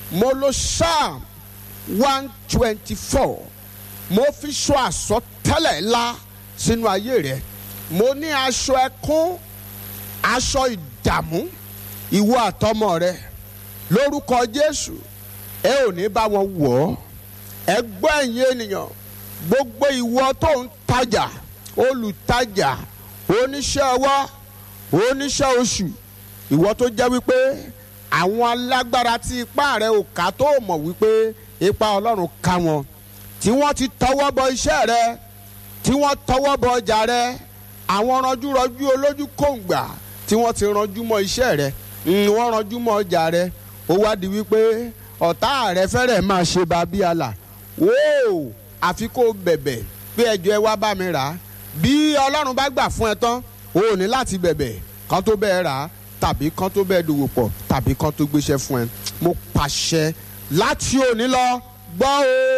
mo lo psalm one twenty four mo fi sọ àsọtẹ́lẹ̀ ńlá sínú ayé rẹ mo ní aṣọ ẹkún aṣọ ìdààmú ìwọ àtọmọ rẹ lórúkọ jésù ẹ ò ní bá wọn wọ̀ ọ́ ẹ gbọ́ ẹ̀yin ènìyàn gbogbo ìwọ tó ń tajà olùtajà oníṣẹ́ ọwọ́ oníṣẹ́ oṣù ìwọ tó jẹ́ wípé àwọn alágbára tí ipá rẹ ò ká tó mọ̀ wípé ipa ọlọ́run ká wọn tí wọ́n ti tọwọ́ bọ iṣẹ́ rẹ tí wọ́n tọwọ́ bọ ọjà rẹ àwọn ranjúranjú olójú kòǹgbà tí wọ́n ti ranjú mọ́ iṣẹ́ rẹ mm, wọ́n ranjú mọ́ ọjà rẹ ó wá di wípé ọ̀tá rẹ fẹ́rẹ̀ máa ṣe bàbí àlà wóò àfi kó bẹ̀bẹ̀ pé ẹjọ́ ẹ wá bá mi rà á bí ọlọ́run bá gbà fún ẹ tán o ò ní láti bẹ̀bẹ̀ kan tó bẹ́ẹ̀ rà á tàbí kan tó bẹ́ẹ̀ dòwò pọ̀ tàbí kan tó gbéṣẹ́ fún ẹ mo pàṣẹ láti òní lọ gbọ́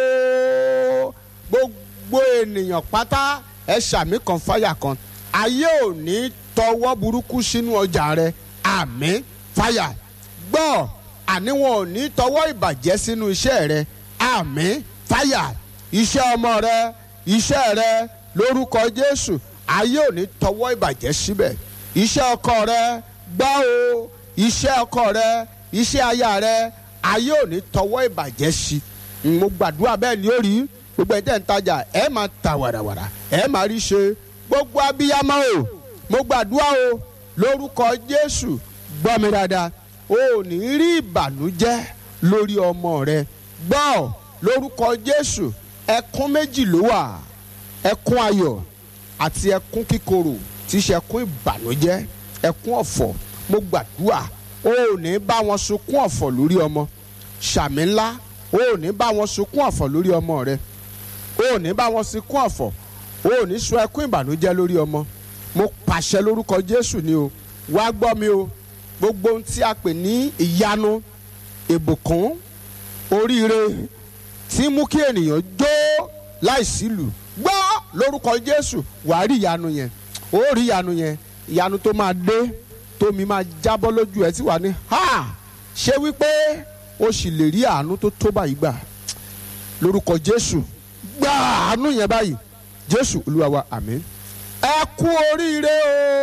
o gbogbo ènìyàn pátá ẹ ṣàmì kan fáyà kan ayé ò ní tọwọ́ burúkú sínú ọjà rẹ àmín fáyà gbọ́ àní wọn ò ní tọwọ́ ìbàjẹ́ sínú iṣẹ́ rẹ àmín fáyà iṣẹ́ ọmọ rẹ iṣẹ́ rẹ lórúkọ jésù ayé ò ní tọwọ́ ìbàjẹ́ síbẹ̀ iṣẹ́ ọkọ rẹ gbọ́ o iṣẹ́ ọkọ rẹ iṣẹ́ aya rẹ ayé ò ní tọwọ́ ìbàjẹ́ sí mo gbàdúrà bẹ́ẹ̀ ni ó rí gbogbo ẹ̀ tẹ́ ń tajà ẹ̀ máa ta wàràwàrà ẹ̀ máa rí ṣe gbogbo abiyamọ o mo gbàdúrà o lórúkọ jésù gbọ́ mi dáadáa o ò ní rí ìbànújẹ́ lórí ọmọ rẹ gbọ́ lórúkọ jésù ẹkún méjì ló wà ẹkún ayọ̀ àti ẹkún kíkorò tí í ṣe ẹkún ìbànújẹ́ ẹkún ọ̀fọ̀ mo gbàdúrà o ò ní bá wọn sunkún ọ̀fọ̀ lórí ọmọ ṣàmì ńlá o ò ní bá wọn sunkún ọ̀fọ̀ lórí ọmọ rẹ o ò ní bá wọn sunkún ọ̀fọ̀ o ò ní sun ẹkún ìbànújẹ́ lórí ọmọ mo pàṣẹ lórúkọ jésù ni o wá gbọ́ mi o gbogbo ohun tí a pè ní ìyanu ìbùkún oríire tí mú kí ènìyàn jó láìsílù gbọ́ lórúkọ jésù wàá rí ìyanu yẹn ó rí ìyanu yẹn ìyanu tó máa dé tómi máa jábọ́ lójú ẹ tí wàá ní ha ṣé wípé o sì lè rí àánú tó tó báyìí gbà lórúkọ jésù gbà àánú yẹn báyìí jésù olúwa wa àmín ẹ kú oríire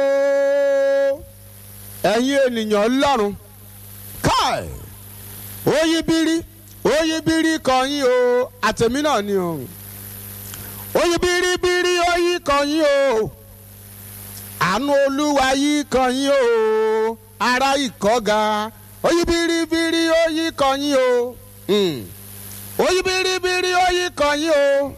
o ẹ̀yin ènìyàn ọlọ́run káì oyibiri oyibiri kan yín o àtẹ̀mí náà ni o oyibiribiri oyi kan yín o àánú olúwa yìí kan yín o ara ìkọ́ga oyibiribiri oyi kan yín o mm. oyibiribiri oyi kan yín o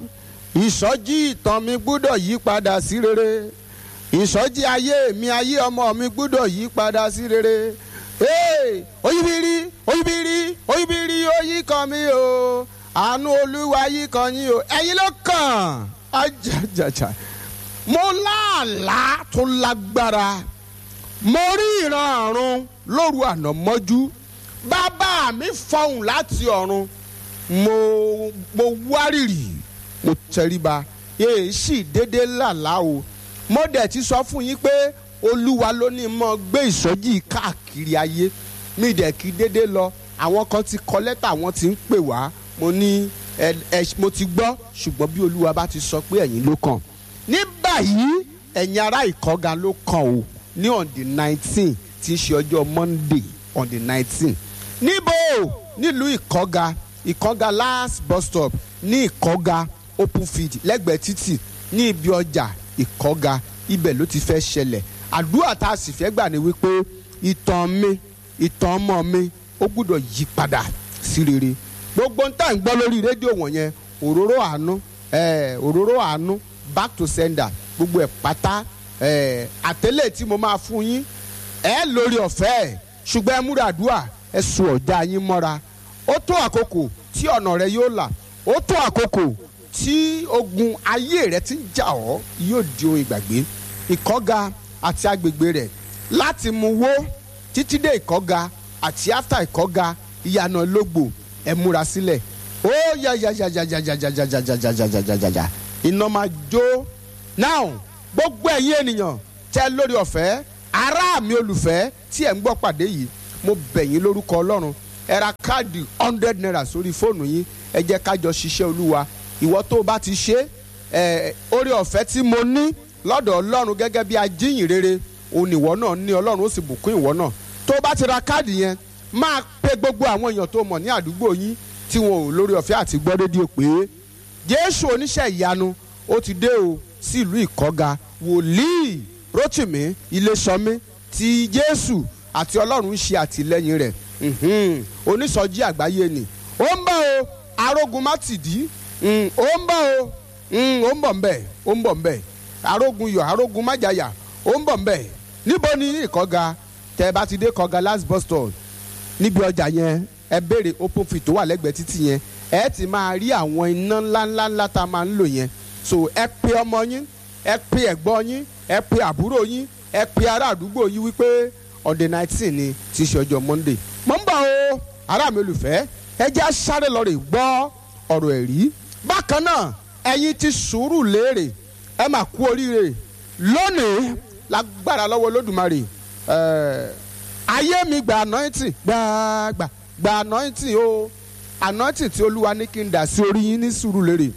ìsọjí ìtàn mi gbúdọ̀ yí padà sí rere ìsọjí ayé mi ayé ọmọ mi gbúdọ̀ yí padà sí rere Hey, oyibiri oyibiri oyibiri oyi kan mi o àánú olúwa yí kan yín o ẹ̀yin ló kàn ajajaja mo láàlá tó lágbára mo rí ìran ọ̀run lóru àná mọ́jú bàbá mi fọhùn láti ọ̀run mo mo wárìrì mo tẹríba èyí sì déédéé làlá o mo dẹ̀ ti sọ fún yín pé olúwa ló ní mọ́ gbé ìsọjí káàkiri ayé mi dẹ̀ kí déédéé lọ àwọn kan ti kọ lẹ́tà wọ́n ti ń pè wá mo ní ẹ ẹ mo ti gbọ́ ṣùgbọ́n bí olúwa bá ti sọ pé ẹ̀yin ló kàn ní báyìí ẹ̀yin ará ìkọ́ga ló kàn o ní on the nineteen tí í ṣe ọjọ́ monday on the nineteen níbo nílùú ìkọ́ga ìkọ́ga last bus stop ní ìkọ́ga open field lẹ́gbẹ̀ẹ́ títì ní ibi ọjà ìkọ́ga ibẹ̀ ló ti fẹ́ ṣẹlẹ̀ àdúrà tá a sì fẹ́ gbà ní wípé ìtàn mi ìtàn ọmọ mi ó gbúdọ̀ yí padà sí rere gbogbo ń tà ń gbọ́ lórí rédíò wọ̀nyẹn òróró àánú eh, òróró àánú back to sender gbogbo ẹ̀ pátá eh, àtẹ́lẹ̀ tí mo máa fún yín ẹ lórí ọ̀fẹ́ ẹ̀ ṣùgbọ́n ẹ múra àdúrà ẹ sùn ọ̀dà yín mọ́ra ó tó àkókò tí ọ̀nà rẹ yóò là ó tó àkókò tí ogun ayé rẹ ti ń jà ọ́ yóò di ohun ìgbàgbé ìkọ́ga àti agbègbè rẹ̀ láti mú wó títí dé ìkọ́ga àti áfítà ìkọ́ga ìyànà lógbò ẹ múra sílẹ̀ ó yà yà yà yà yà yà yà yà yà yà yà yà yà yà yà iná máa jó now gbogbo ẹ̀yin ènìyàn tẹ́ lórí ọ̀fẹ́ ará mi olùfẹ́ tí ẹ̀ ń gbọ́ pàdé yìí mo bẹ̀ yín lórúkọ ọlọ́run ẹ ra káàdì hundred naira sórí fóònù yín ẹ jẹ́ ká jọ ṣiṣẹ́ olúwa ìwọ tó o bá ti ṣe ẹ oore ọ̀fẹ́ tí mo ní lọ́dọ̀ ọlọ́run gẹ́gẹ́ bí ajíyìn rere òun ìwọ náà ní ọlọ́run ó sì bùkún ìwọ náà tó o bá ti ra káàdì yẹn máa pe gbogbo àwọn èèyàn tó mọ̀ ní àdúgbò yín tí wọn ò lórí ọ̀fẹ́ àti gbọ́ rédíò pé jésù oníṣẹ́ ìyanu ó ti dé o sí ìlú ìkọ́ga wòlíì rótìmí iléṣọmí tí jésù àti ọlọ́run ń ṣe àtìlẹ́yìn rẹ̀ mhm, onísọjí àgbáyé ni ó ń bọ̀ o arógun mátìdí mm, ó ń bọ̀ o mm, ó ń bọ̀ ńbẹ̀ ó ń bọ̀ ńbẹ̀ arógun yọ̀ arógun májàyà ó ń bọ̀ ńbẹ̀ níbo ni ìkọ́ga tẹ́ ẹ bá ti dé kọ́ga last bus stop níbi ọjà yẹn ẹ béèrè open fit tó wà lẹ́gbẹ̀ẹ́ títì yẹn ẹ ti máa rí àwọn iná ńláńlá ńlá tá a máa ń lò yẹn so ẹ pe ọmọ yín ẹ pe ẹ̀gbọ́n yín ẹ pe àbúrò yín ẹ pe ará àdúgbò yín wípé on the nineteen ni ti ṣe ọjọ́ monday mo ń bọ̀ o ará mi olùfẹ́ ẹ jẹ́ á sáré lọ rè gbọ́ ọ̀rọ̀ ẹ̀rí bákan náà ẹ̀yin ti sùúrù léèrè ẹ máa kú oríire lónìí lágbára lọ́wọ́ olódùmarè ẹ̀ẹ́ ayé mi gba anointing gbàgbà gba anointing o anointing tí olúwa ní kí n dà sí orí yín ní sùúrù lérè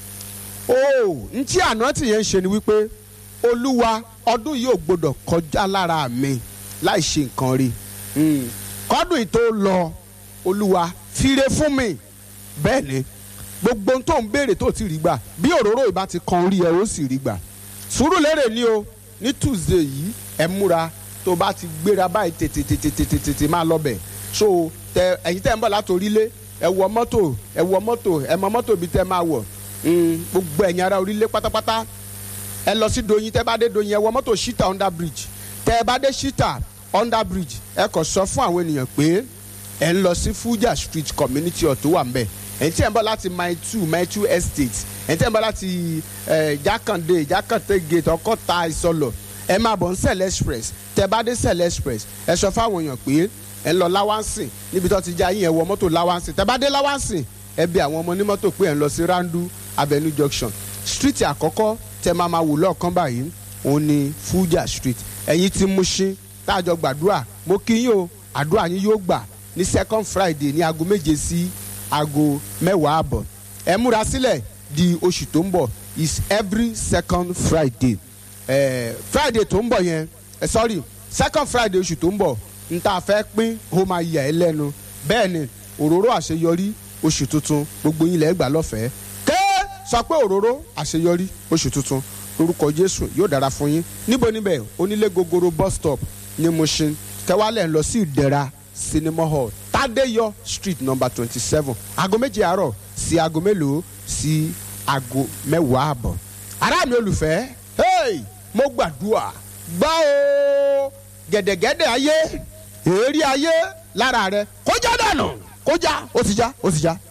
o n tí anointing yẹn ń ṣe ni wípé olúwa ọdún yìí ò gbọdọ̀ kọjá lára mi láì ṣe nǹkan rí Mm. kọ́dún yìí tó lọ olúwa fire fún mi bẹ́ẹ̀ ni gbogbo ohun tó ń béèrè tó ti rí gbà bí òróró ìbá ti kan orí ẹ ó sì rí gbà sùúrù lérè ni o ní tuesday yìí ẹ múra tó bá ti gbéra báyìí tètè tètè tètè tètè máa lọ bẹ̀ so tẹ ẹ̀yin tẹ́ ń bọ̀ láti orílẹ̀ ẹ wọ mọ́tò ẹ wọ mọ́tò ẹ mọ mọ́tò bíi tẹ́ máa wọ̀ Mm, gbogbo ẹ̀yin ará orílẹ̀ pátápátá ẹ lọ sí doyin tẹ́ bá dé doyin ẹ wọ mọ́tò shita under bridge tẹ́ ẹ bá dé shita under bridge ẹ kàn sọ fún àwọn ènìyàn pé ẹ ń lọ sí fuja street community hall tó wà ń bẹ̀ ẹ̀yin tí ẹ̀ ń bọ̀ láti mile two mile two estate ẹ̀yin tí ẹ̀ ń bọ̀ láti eh, jákàndé jákàndé gate ọkọ́ta ìsọlọ̀ ẹ máa bọ̀ ń sẹ̀lẹ̀ express tẹ́ bá dé sẹ̀lẹ̀ express ẹ sọ fáwọn èèyàn pé ẹ ń lọ láwánsìn níbi tó ti já yín ẹ wọ mọ́tò láwánsìn tẹ́ bá dé láwánsìn ẹ bí àwọn ọmọ onímọ́tò pé ẹ ń lọ sí randu avenue junction street àkọ́kọ́ tẹ́ máa máa wò lọ́ọ̀kan báyìí òun ni fuja street ẹ̀yin tí Mushin táàjọ gbàdúrà mo kí yín o àdúrà yín yóò gbà ní second friday ní aago méje sí aago mẹ́wàá àbọ̀ ẹ múra sílẹ̀ di oṣù tó ń bọ̀ is every second friday eh, friday tó ń bọ̀ yẹn eh, sorry second friday oṣù tó ń bọ̀ n ta fẹ́ pín ó máa yà ẹ́ lẹ́nu bẹ́ẹ̀ ni òróró àṣeyọrí oṣù tuntun gbogbo yín lẹ́ẹ̀ gbà lọ́fẹ̀ẹ́ ké sọ pé òróró àṣeyọrí oṣù tuntun lórúkọ jésù yóò dára fún yín níbo níbẹ̀ onílé gogoro bus stop ní Mushin kẹwàálẹ̀ ń lọ sí ìdẹ̀ra cinema hall tádéyọ street number twenty seven aago méje àárọ̀ sí aago mélòó sí aago mẹ́wàá àbọ̀ ará mi olùfẹ́ hey, mo gbàdúrà gbá o gẹ̀dẹ̀gẹ̀dẹ̀ ayé èérí ayé lára rẹ kó já dànù kó já ó ti já ó ti já.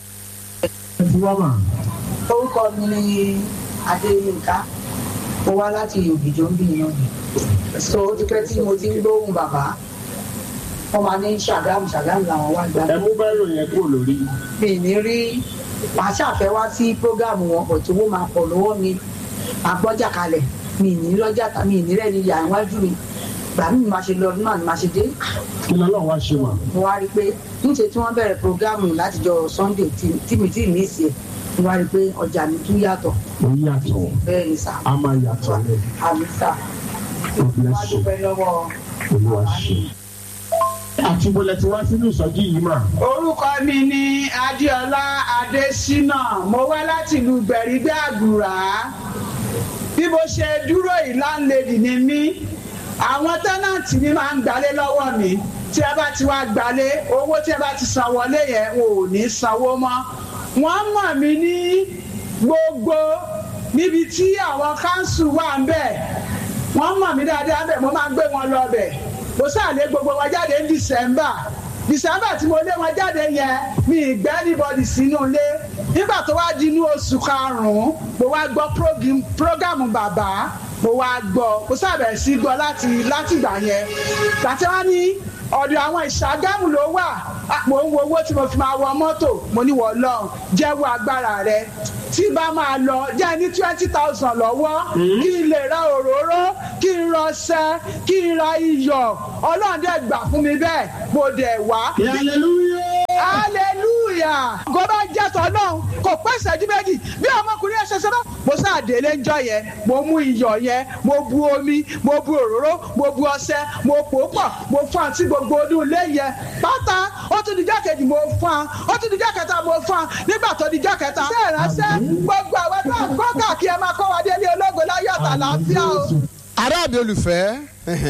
orúkọ mi ni adéyínká mo wá láti òbíjọ ń bìyàn so ó ti pẹ́ tí mo ti ń gbóhùn bàbá wọ́n máa ní ṣàgámù ṣàgámù làwọn wá gbà ẹ mú bẹ́rù yẹn kúrò lórí. mi ní rí màá ṣàfẹ́ wá sí prógámù wọn kò tí wọ́n máa pọ̀ lọ́wọ́ mi àgbọ́jà kalẹ̀ mi ní lọ́jà tà mi ní rẹ̀ ní ìyá iwájú mi gbà mí máa ṣe lọ náà ni máa ṣe dé kí lọ́lọ́ wá ṣe wà. mo wá rí i pé níṣe tí wọ́n bẹ̀rẹ̀ prógámù látijọ́ sunday tí- tí mi tí ì ní ìsì ẹ̀ mo wá rí i pé ọjà mi tún yàtọ̀ ó yàtọ̀ bẹ́ẹ̀ ni sà a máa yàtọ̀ lẹ̀ àmì sà God wá bless you dúpẹ́ lọ́wọ́ olúwa ṣe. àti bọ́lẹ̀ tí wá sínú ìsọjí yìí mà. orúkọ mi ni adéọlá adésínà mo wá láti ìlú gbẹ̀rígbẹ́ àgùrà bí mo ṣe dúró yìí láńlẹ́dì ni mí àwọn tẹ́nàntì mi máa ń gbalé lọ́wọ́ mi tí ẹ bá ti wá gbalé owó tí ẹ bá ti san wọlé yẹn wọn ò ní sanwó mọ́ wọ́n mọ̀ mí ní gbogbo níbi tí àwọn káńsù wà ń bẹ̀ wọ́n mọ̀ mí dáadáa bẹ̀ mo máa ń gbé wọn lọ bẹ̀ mo sàlẹ̀ gbogbo wọn jáde ní december december tí mo lé wọn jáde yẹn mi ìgbẹ́ anybody sínú ilé nígbà tó wá di inú oṣù karùn-ún mo wá gbọ́ program- program bàbá mo wá gbọ́ mo sábẹ̀ sí gbọ́ láti láti ìgbà yẹn gbàtí wọ́n ní ọ̀dọ̀ àwọn ìṣàgámù ló wà Ah, mò ń wo owó tí mo fi máa wọ mọ́tò mo ní wọ́n lọ jẹ́wọ́ agbára rẹ tí n bá máa lọ jẹ́ ní twenty thousand lọ́wọ́ kí n lè ra òróró kí n rọṣẹ kí n ra iyọ̀ ọlọ́run dẹ̀ gbà fún mi bẹ́ẹ̀ mo dẹ̀ wá hallelujah. hallelujah kò bá jẹ́ tọ́lọ́run kò pẹ́ ìṣẹ́jú méjì bí ọmọkùnrin ẹ̀ ṣe ṣe náà mo sáàdélé ń jọ yẹn mo mú iyọ̀ yẹn mo bu omi mo bu òróró mo bu ọṣẹ mo pò ó pọ̀ mo fún àti gbogbo ọdún ilé yẹn pátá ó tún dijọ́ kejì mo fún an ó tún dijọ́ kẹta mo fún an nígbà tó dijọ́ kẹta ṣé ìránṣẹ́ gbogbo àwọn tó ń kọ́ káàkiri ẹ máa kọ́ wa délé ológo láyọ̀ àtàlàáfíà o. ará mi olùfẹ́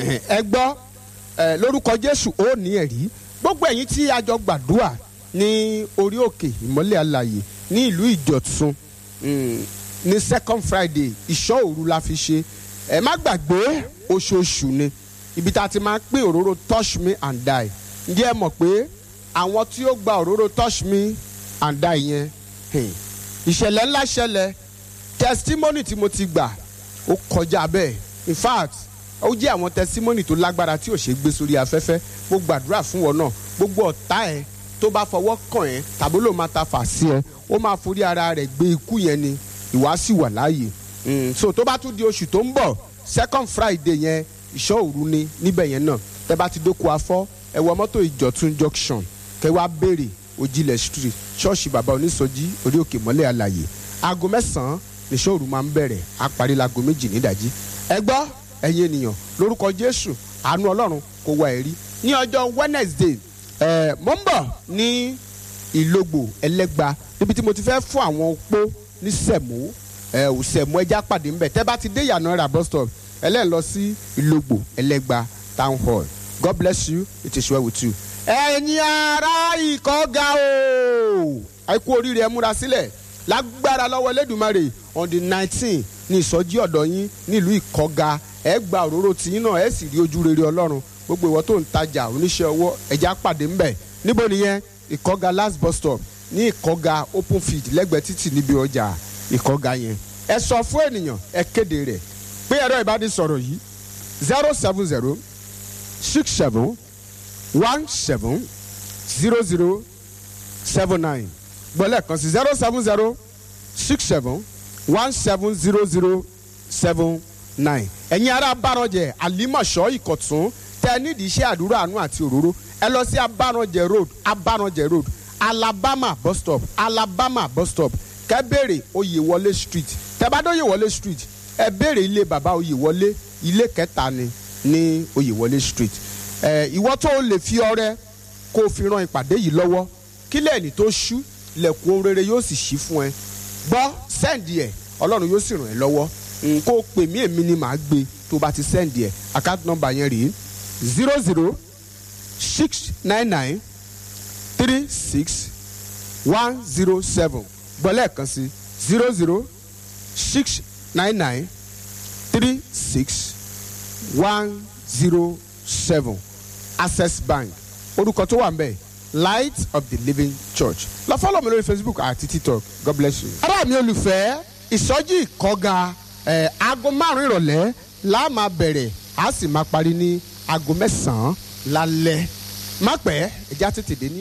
ẹ gbọ́ ẹ, lórúkọ jésù ó ní ẹ̀rí gbogbo ẹ̀yin tí a jọ gbàdúrà ní orí òkè ìmọ́lẹ̀ àlàyé ní ìlú ìjọ̀tún mm, ní second friday ìṣọ́ òru la fi ṣe ẹ má gbàgbé oṣooṣù ni ibi tá a ti máa ń pín òróró touch me and die ǹjẹ́ ẹ mọ̀ pé àwọn tí ó gba òróró touch me and die yẹn hmm, ìṣẹ̀lẹ̀ ńlá ṣẹlẹ̀ testimony tí mo ti gbà ó kọjá bẹ́ẹ̀ in fact ó jẹ́ àwọn testimony tó lágbára tí ò ṣe gbé sórí afẹ́fẹ́ mo gbàdúrà fún wọn náà gbogbo ọ̀tá ẹ̀ tó bá fọwọ́ kàn ẹ́ tàbí ló máa ta fà sí ẹ ó máa forí ara rẹ̀ gbé ikú yẹn ni ìwà sì wà láàyè Mm, so tó bá tún di oṣù tó ń bọ̀ second friday yẹn ìṣọ́ òru ni níbẹ̀ yẹn náà tẹ́ bá ti dóko afọ́ ẹ wọ mọ́tò ìjọ̀tún junction kẹ́ wá béèrè òjìlẹ̀ street ṣọ́ọ̀ṣì bàbá onísọjí orí òkè mọ́lẹ̀ àlàyé aago mẹ́sàn-án níṣọ́ òru máa ń bẹ̀rẹ̀ á parí láago méjì nídàjí ẹ gbọ́ ẹ̀yin ènìyàn lórúkọ jésù àánú ọlọ́run kò wá ẹ̀rí ní ọjọ́ wednesday ẹ̀ mọ́ ń bọ̀ ní ìlógbò ẹlẹ́gba níbi tí mo ti fẹ́ fún àwọn opó ní sẹ̀mó ẹ ò sẹ̀mó ẹja pàdé ńbẹ tẹ́ bá ti dé ìyànà ra bus stop ẹlẹ́yìn lọ sí ìlógbò ẹlẹ́gba town hall god bless you it is well with you. ẹ̀yin ará ìkọ́ga o àìkú oríire ẹ múra sílẹ̀ lágbára lọ́wọ́ Elédùmarè on the nineteen ní ìsọjí ọ̀dọ̀ yín nílùú ìkọ́ga ẹ gba òróró tiyín náà ẹ sì rí ojú rere ọlọ́run gbogbo ìwọ tó ń tajà oníṣẹ́ ọwọ́ ẹja pàdé ńbẹ níbo nìyẹn ìkọ́ga last bus stop ní ìkọ́ga open field lẹ́gbẹ̀ẹ́ títì níbi ọjà ìkọ́ga yẹn ẹ sọ fún ènìyàn ẹ kéde rẹ̀ pé ẹ̀rọ ìbánisọ̀rọ̀ yìí zero seven zero six seven one seven zero zero seven nine gbọ́lẹ̀ kan sí zero seven zero six seven one seven zero zero seven nine ẹ̀yin ará abárànjẹ àlímọ̀ṣọ́ ìkọ̀tún tẹ nídìí iṣẹ́ àdúrà àánú àti òróró ẹ lọ sí abárànjẹ road abárànjẹ road alabama bus stop alabama bus stop kẹ́ béèrè oyèwọlé street tẹ́ bá dé oyèwọlé street ẹ béèrè ilé bàbá oyèwọlé ilé kẹta ni ní oyèwọlé street ẹ ìwọ tó o lè fi ọrẹ kó o fi ran ìpàdé yìí lọ́wọ́ kí lẹ́ẹ̀ni tó ṣú lẹ̀kùn ohun rere yóò sì ṣí fún ẹ gbọ́ sẹ́ǹdì ẹ̀ ọlọ́run yóò sì ràn ẹ́ lọ́wọ́ n kó o pè mí èmi ni màá gbé tó o bá ti sẹ́ǹdì ẹ̀ account number yẹn rèé zero zero six nine nine three six one zero seven gbọ́lẹ̀ kan sí zero zero six nine nine three six one zero seven access bank orúkọ tó wà ń bẹ̀ light of the living church lọ fọlọ mi lórí facebook àti tiktok god bless you. ará mi olùfẹ́ ìsọjí ìkọ́ga ẹ̀ aago márùn-ún ìrọ̀lẹ́ la máa bẹ̀rẹ̀ a sì máa parí ní aago mẹ́sàn-án lálẹ́ má pẹ́ ẹ̀já tètè dé ní.